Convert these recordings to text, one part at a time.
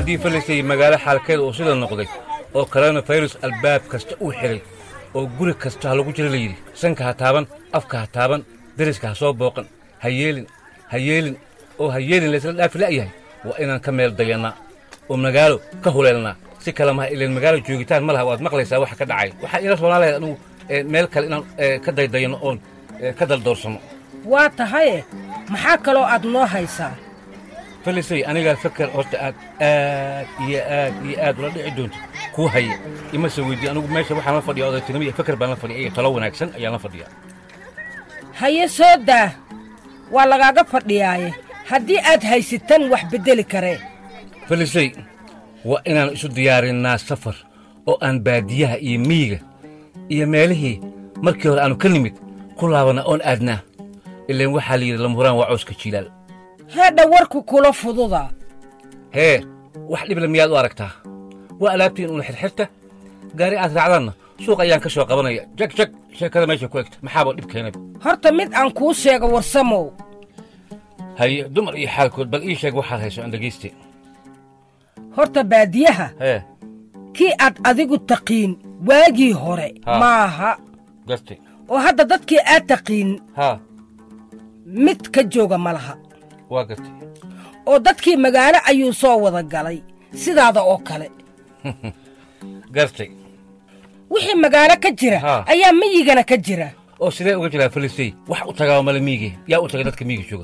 haddii falisay magaalo xaalkeeda uu sida noqday oo koronafirus albaab kasta uu xidhay oo guri kasta ha lagu jira layidhi sanka ha taaban afka ha taaban deriska ha soo booqan ha yeelin ha yeelin oo ha yeelin laysla dhaafi la'yahay waa inaan ka meel dayannaa oo magaalo ka huleelnaa si kale maha ileen magaalo joogitaan ma laha waad maqlaysaa waxa ka dhacay waxaa ila roonaa lahayd anugu ee, meel kale inaan ee, ka daydayanno oon ee, ka daldoorsano waa tahaye maxaa kaloo aad noo haysaa falisay anigaa fakar horta aad aad iyo aad iyo aad ula dhici doonto kuu haya ima soo weydii anigu meesha waxaan la fadhiya odaytinimo iyo fakar baan la fadhiya iyo talo wanaagsan ayaan la fadhiyaa haye soo daa waa lagaaga fadhiyaaye haddii aad haysataan wax beddeli karee falisay waa inaan isu diyaarinnaa safar oo aan baadiyaha iyo miyiga iyo meelihii markii hore aanu ka nimid ku laabanna oon aadnaa ileen waxaa la yidhi lamhuraan waa cawska jilaal heedha warku kula fududa hee wax dhibla miyaad u aragtaa waa alaabtiin una xirxirta gaari aad raacdaanna suuq ayaan ka soo qabanaya jag jag sheekada meesha ku egta maxaaba dhib keenay horta mid aan kuu sheego warsamow haye dumar iyo xaalkood bal ii sheeg waxaad hayso aan dhegayste horta baadiyaha hee kii aad adigu taqiin waagii hore Ha. maaha gartay oo hadda dadkii aad taqiin haa mid ka jooga ma laha waa gartay oo dadkii magaalo ayuu soo wada galay sidaada oo kale gartay wixii magaalo ka jira Ha. ayaa miyigana ka jira oo sidee uga jiraa falisay wax u tagaaba male miige yaa u tagay dadka miiga jooga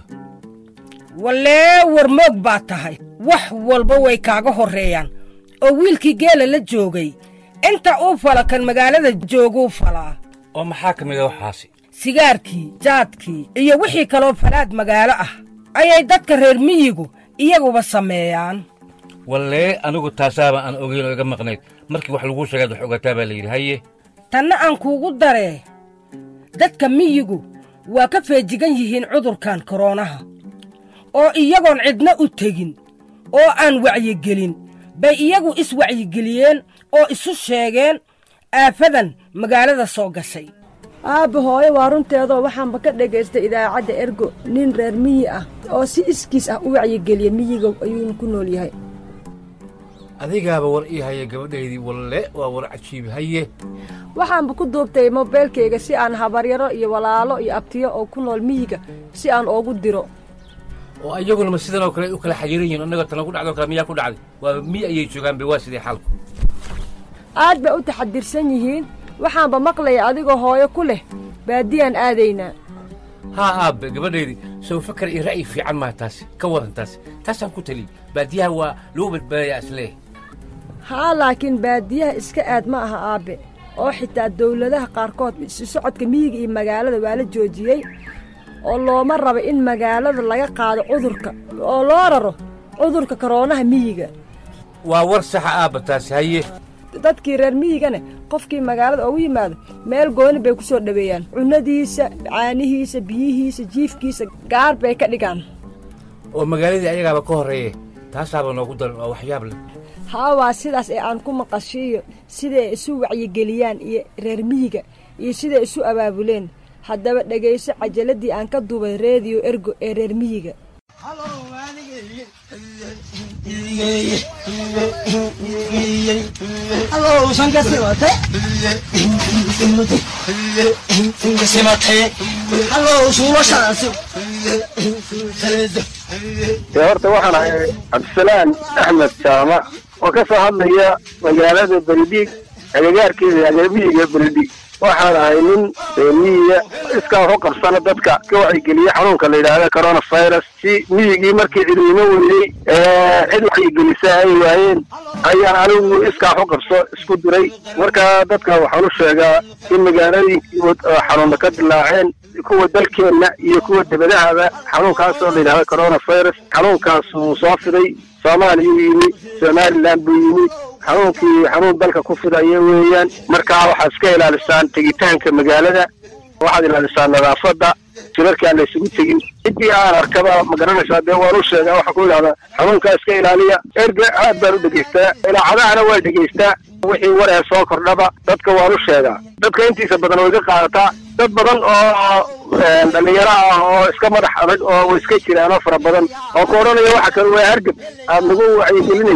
wallee warmoog baa tahay wax walba way kaaga horreeyaan oo wiilkii geela la joogay inta uu fala kan magaalada jooguu falaa oo maxaa ka mid a waxaasi sigaarkii jaadkii iyo wixii kaloo falaad magaalo ah ayay dadka reer miyigu iyaguba sameeyaan wallee anigu taasaaba aan ogeyn oo iga maqnayd markii wax laguu sheegaad wax ogataa baa la yidhi haye tanna aan kuugu daree dadka miyigu waa ka feejigan yihiin cudurkan koroonaha oo iyagoon cidna u tegin oo aan wacyigelin bay iyagu iswacyigeliyeen oo isu sheegeen aafadan magaalada soo gashay aabba hooyo waa runteedoo waxaanba ka dhagaystay idaacadda ergo nin reer miyi ah oo si iskiis ah u wacyigeliya miyiga ayuuna ku nool yahay adigaaba war ii haya gabadhaydii walle waa war cajiibi haye waxaanba ku duubtay mobeylkayga si aan habaryaro iyo walaalo iyo abtiyo oo ku nool miyiga si aan oogu diro oo iyaguna ma sidan oo kale u kala xayiran yihiin annaga tana ku dhacdo kale miyaa ku dhacday waa miy ayay joogaan be waa sidee xaalku aad bay u taxadirsan yihiin waxaanba maqlaya adigoo hooyo ku leh baadiyaan aadaynaa haa aabbe gabadhaydii sow fakar iyo ra'yi fiican maa taasi ka waran taasi taasaan ku taliy baadiyaha waa lagu badbaadayaa isleeh haa laakiin baadiyaha iska aad ma aha aabbe oo xitaa dawladaha qaarkood isu socodka miyiga iyo magaalada waa la joojiyey oo looma raba in magaalada laga qaado cudurka oo loo raro cudurka koroonaha miyiga waa war saxa aabba taasi haye dadkii reer miyigana qofkii magaalada ugu yimaado meel gooni bay ku soo dhoweeyaan cunnadiisa caanihiisa biyihiisa jiifkiisa gaar bay ka dhigaan oo magaaladii ayagaaba ka horreeye taasaaba noogu daran waa waxyaab leh haa waa sidaas ee aan ku maqashiiyo siday isu wacyigeliyaan iyo reer miyiga iyo siday isu abaabuleen haddaba dhegayso cajaladii aan ka duubay reediyo ergo ee reer miyiga ee horta waxaan ahay cabdisalaan axmed jaamac oo ka soo hadlaya magaalada beledhiig agagaarkeeda agamiyiga beledhiig waxaan ahay nin miyiga iskaa waxu qabsana dadka ka wacyigeliya xanuunka la yidhaahda coronavirus si miyigii markii cidnimo weyney cid wacyigelisa ay waayeen ayaan anigu iskaa waxu qabso isku diray marka dadka waxaan u sheegaa in magaalooyinkii xanuuna ka dilaaceen kuwa dalkeenna iyo kuwa debadahaba xanuunkaasoo la yidhahda coronavirus xanuunkaas uu soo fiday soomaaliyuu yimi somalilan buu yimi xanuunkii xanuun dalka ku fidaya weeyaan markaa waxaad iska ilaalisaan tegitaanka magaalada waxaad ilaalisaan nadaafadda shirarkii aan la isugu tegin ciddii aan arkaba ma garanaysaa dee waan u sheegaa waxaa ku idhahdaa xanuunkaa iska ilaaliya erga aad baan u dhegaystaa ilaacadahana waa dhegaystaa wixii war ee soo kordhaba dadka waan u sheegaa dadka intiisa badan way ka qaadataa dad badan oo dhalinyaro ah oo iska madax adag oo way iska jiraan oo fara badan oo ku odhanaya waxa kale waa hargab aad nagu wacyigelinaysaa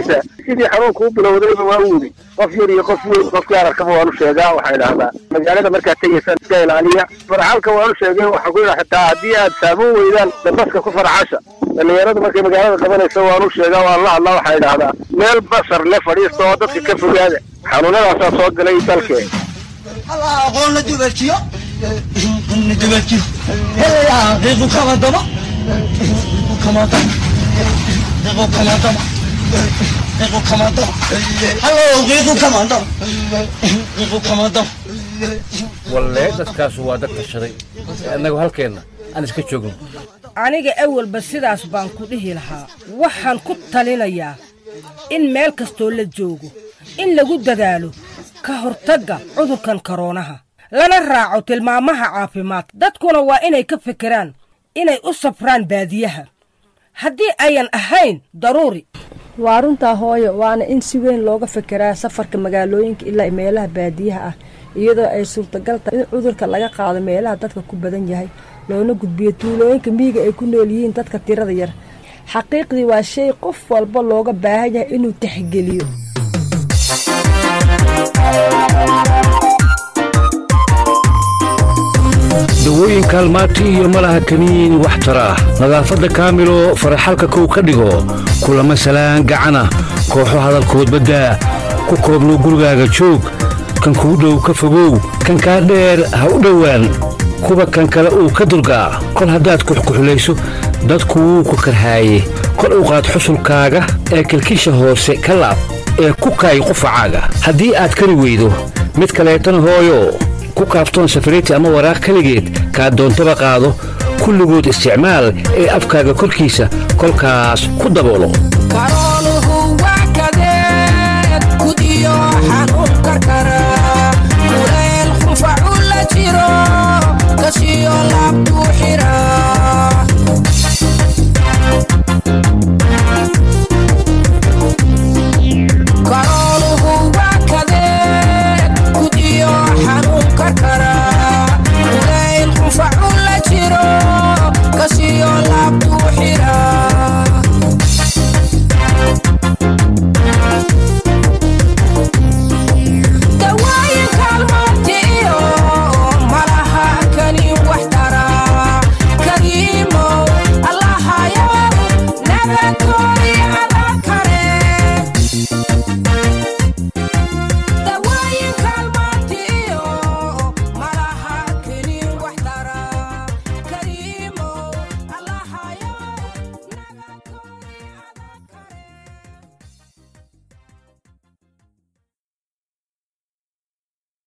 sidii xanuunka u bilowdayba waa wudi qof yar iyo qof weyn qofkii ararkaba waanu sheegaa waxay dhahdaa magaalada markaad tegaysaan iska ilaaliya farxalka waanu sheegay waxaan ku yidhaha xitaa haddii aad saabuun weydaan dabaska ku farxasha dhallinyaradu markay magaalada qabanayso waanu sheegaa waan la hadlaa waxay dhahdaa meel basar le fadhiista oo dadka ka fogaada xanuunadaasaa soo galay dalkee aqoon la dubajiyo la dubajiyo helayaa qiiqu kama dama qiiqu kama dama qiiqu kama dama qiiqu kama dama hallo qiiqu kama dama qiiqu kama dama walle dadkaasu waa dad tashaday annagu halkeenna aan iska joogno aniga awalba sidaas baan ku dhihi lahaa waxaan ku talinayaa in meel kastoo la joogo in lagu dadaalo ka hortagga cudurkan koroonaha lana raaco tilmaamaha caafimaad dadkuna waa inay ka fekeraan inay u safraan baadiyaha haddii ayan ahayn daruuri waa runtaa hooyo waana in si weyn looga fekeraa safarka magaalooyinka ilaa meelaha baadiyaha ah iyadoo ay suurtagal tahay in cudurka laga qaado meelaha dadka ku badan yahay loona gudbiyo tuulooyinka miyiga ay ku nool yihiin dadka tirada yar xaqiiqdii waa shay qof walba looga baahan yahay inuu tixgeliyo dawooyin kaalmaati iyo malaha kaniin wax tara ah nadaafadda kaamilo faraxalka kow ka dhigo kulama salaan gacana kooxo hadalkood baddaa ku koobno gurigaaga joog kan kuu dhow ka fogow kan kaa dheer ha u dhowaan kuba kan kale uu ka durgaa kol haddaad kuxkuxulayso dadku wuu ku karhaaye kor u qaad xusulkaaga ee kilkisha hoose ka laab ee ku kaay qufacaaga haddii aad kari weydo mid kaleetana hooyo ku kaaftoon safariti ama waraaq keligeed kaa doontaba qaado kulligood isticmaal ee afkaaga korkiisa kolkaas ku daboolo